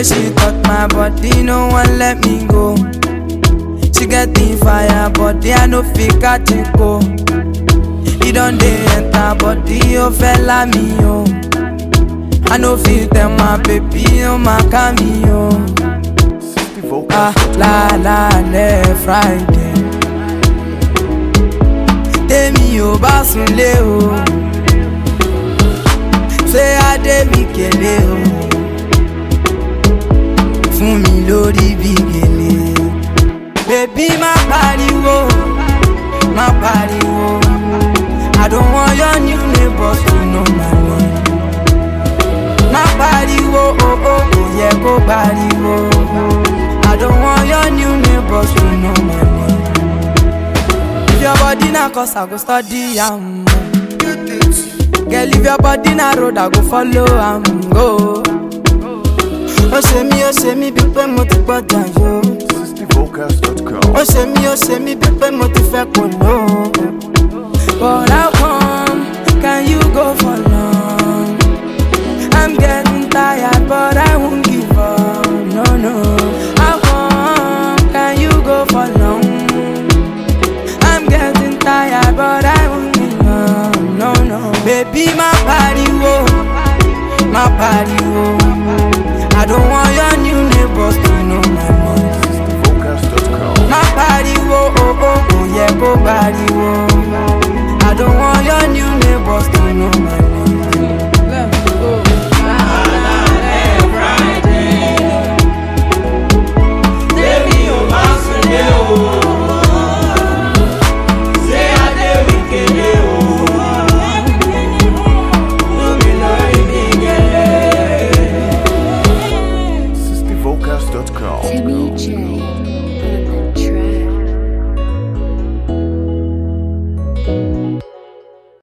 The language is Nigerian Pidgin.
way she touch my body, no one let me go. She get the fire, body I no fit catch it go. He don't dey enter body, oh fella me oh. I no fit tell my baby, oh my cameo. Ah la la le Friday. Tèmi ò bá sunlé o. Ṣé Adé mi kélé o? Fún mi lórí bí gèlè. Bébí má pariwo, má pariwo. I don't want your new neighbors to know my name. Má pariwo, oh oh, kò yẹ kó pariwo. I don't want your new neighbors to know my name. If your body na cause I go study am. Girl, if your body na road, I go follow am go. Ó ṣe mí, ó ṣe mí bí pé mo ti gbọ́dọ̀ yó. Vocals.com. Ó ṣe mí, ó ṣe mí bí pé mo ti fẹ́ kò ló. But how come can you go for long? I'm getting tired, but I won't give up. No, no. How come can you go for long? I'm getting tired, but I won't give up. No, no. Baby, my body, whoa. My body, whoa. I don't want your new neighbors to know my name. Vocals.com. My body, whoa, oh, oh, oh, yeah, go body, whoa. I don't want your new neighbors to know my name. Let's go. Vocals.com. Timmy J.